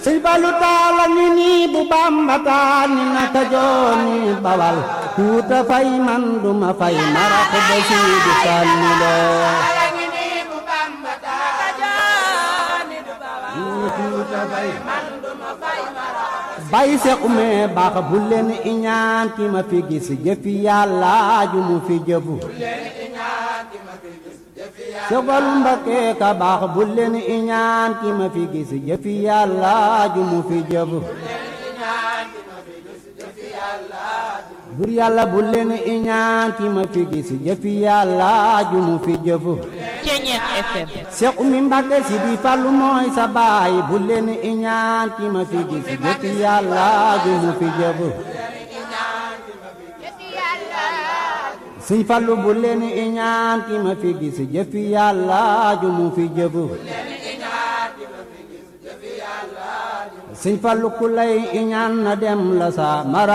sëñ Fallu taala ni nii bu Bamba taan ni naka jooni bawal tuuta fay man duma fay marax ba siidi sànni loo bay sequme baax bu leen iñaan ki ma fi gis jëfi yàlla ju mu fi jëfu Sëfalu Mbakke ka baax bu leen iñaan ki ma fi gis jëfi yàlla ju mu fi jëfu bur yàlla bu leen iñaan ki ma fi gis jëfi yàlla ju mu fi jëfu Ceñeex FM Seex Umi Mbakke si di Fallu mooy sa baay bu leen iñaan ki ma fi gis jëfi yàlla ju mu fi jëfu Sëñ Fallu bu leen iñaan ki ma fi gis jëfi yàlla ju mu fi jëfu Sëñ Fallu ku lay iñaan na dem la sa mara